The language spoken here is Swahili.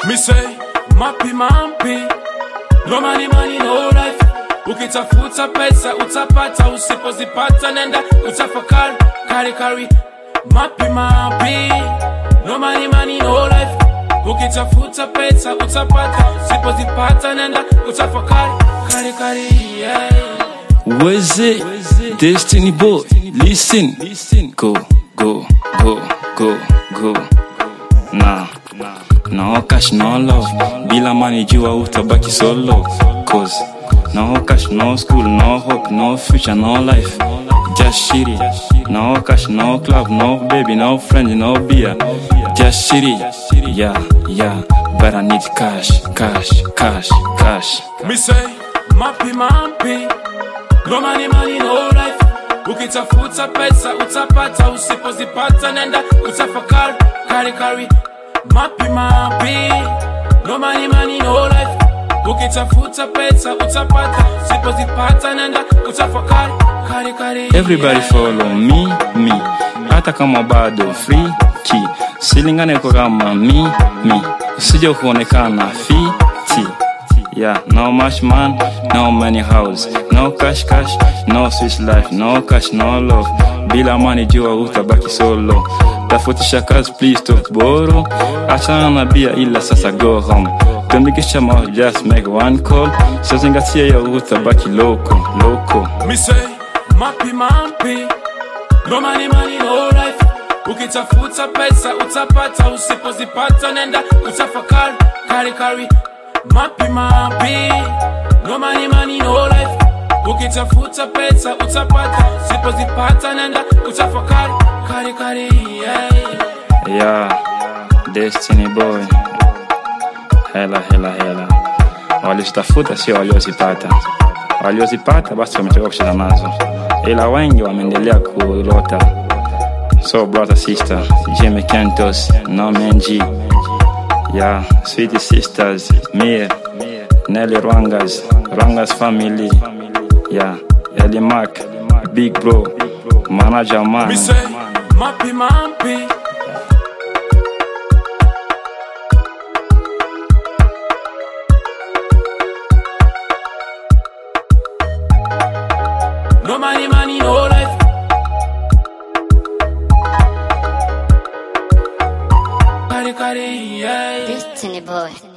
Me say, mapi mampi, no money money no life. Ukitafuta pesa utapata, usipozipata nenda utafakari, kari kari. Mapi mapi, no money money no life. Ukitafuta pesa utapata, usipozipata nenda utafakari, kari kari. Yeah. Was it Destiny Boy? Listen, go, go, go, go, go. Nah, no cash, no love. Bila money, jua utabaki solo. Cause no cash, no school, no hope, no future, no life. Just shitty. No cash, no club, no baby, no friend, no beer. Just shitty. Yeah, yeah. But I need cash, cash, cash, cash. Me say, mapi mampi, no money money no life. Ukitafuta pesa utapata, usipozipata nenda utafakari, kari kari. Mapi mapi, no money money no life. Ukitafuta pesa utapata, usipozipata nenda utafakari, kari kari. Everybody follow me, me. Hata kama bado free key. Silingane kwa kama me, me. Usije kuonekana fiti. Yeah, no much man, no money house, no cash cash, no swiss life, no cash, no love. Bila money jua utabaki solo. Tafutisha kazi please stop borrow. Achana na bia ila sasa go home. Tumikisha mouth just make one call. Sazingatia ya utabaki loko, loko. Me say, mapi mampi, no money money no life. Ukitafuta pesa utapata, usipozipata nenda utafakari, kari kari. Mapi mapi, no money money no life. Ukitafuta pesa utapata, usipozipata nenda utafakari, kari kari. Yeah. Yeah, Destiny Boy. Hela hela hela, walizitafuta sio waliozipata. Waliozipata basi wametoka kucheza nazo, ila wengi wameendelea kulota. So brother sister, Jimmy Kentos, Norman G. Yeah, sweet sisters, Mie, Nelly Rwangas, Rwangas family. Yeah, Ellie Mac, Big Bro, Manager Man. Me say, mapi mampi. No money, money, no life. Kari kari, yeah. Destiny boy.